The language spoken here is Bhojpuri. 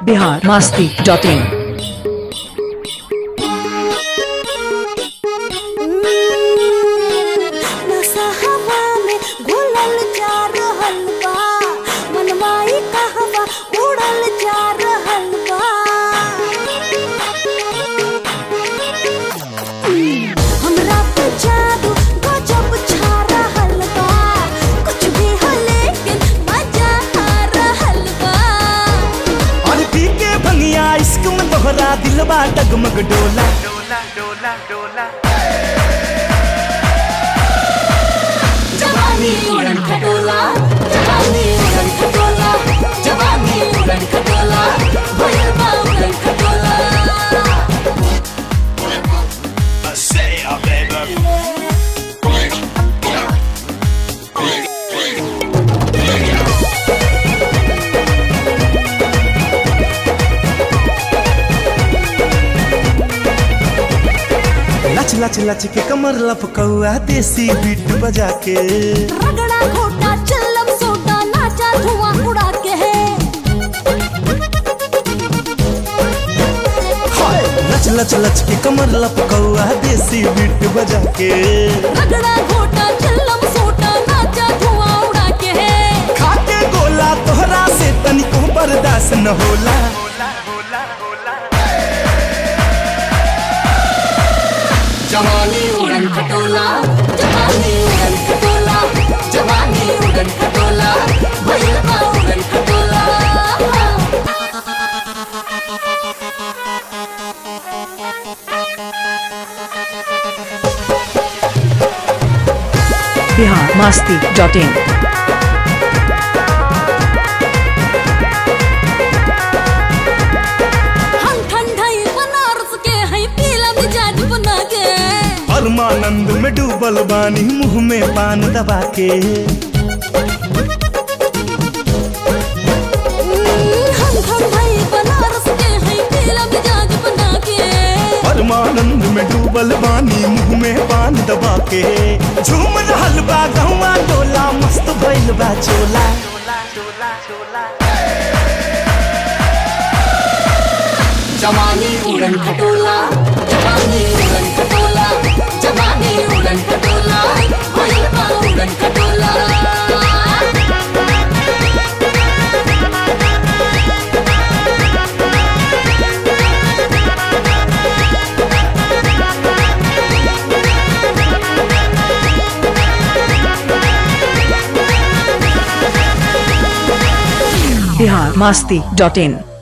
बिहार मास्ती डॉट इन नशा हवा में घुलल जा रहल बा मनमाई कहवा उड़ल जा रहल बा हमरा पे जादू गजब छा रहल बा कुछ भी हो लेकिन मजा आ रहल बा और पी के भंगिया इश्क में तोहरा दिलबा डगमग डोला जवानी उड़न खटोला जवानी उड़न खटोला जवानी उड़न खटोला भोल बा उड़न खटोला लच लच लच के कमर लपकौआ देसी बीट बजा के रगड़ा घोटा चल्लम सोटा नाचा धुआं उड़ा के है लच लच लच के कमर लपकौआ देसी बीट बजा के रगड़ा घोटा चल्लम सोटा नाचा धुआं उड़ा के है खाके गोला तोहरा से तनिको बर्दाश्त न होला जवानी उड़न खटोला जवानी उड़न खटोला जवानी उड़न खटोला भोल बा उड़न खटोला बिहार मास्ती डॉट इन हम ठंडाई बनारस के हैं पीला मिजाज बना के परमानंद में डूबल बानी मुंह में पान दबा के हम ठंडाई बनारस के हैं पीला मिजाज बना के परमानंद में डूबल बानी मुंह में पान दबा के झूम रहल बा गहुआ डोला मस्त भइल बा चोला जवानी उड़न खटोला जवानी उड़न खटोला जवानी उड़न खटोला भोल बा उड़न खटोला बिहार मास्ती डॉट इन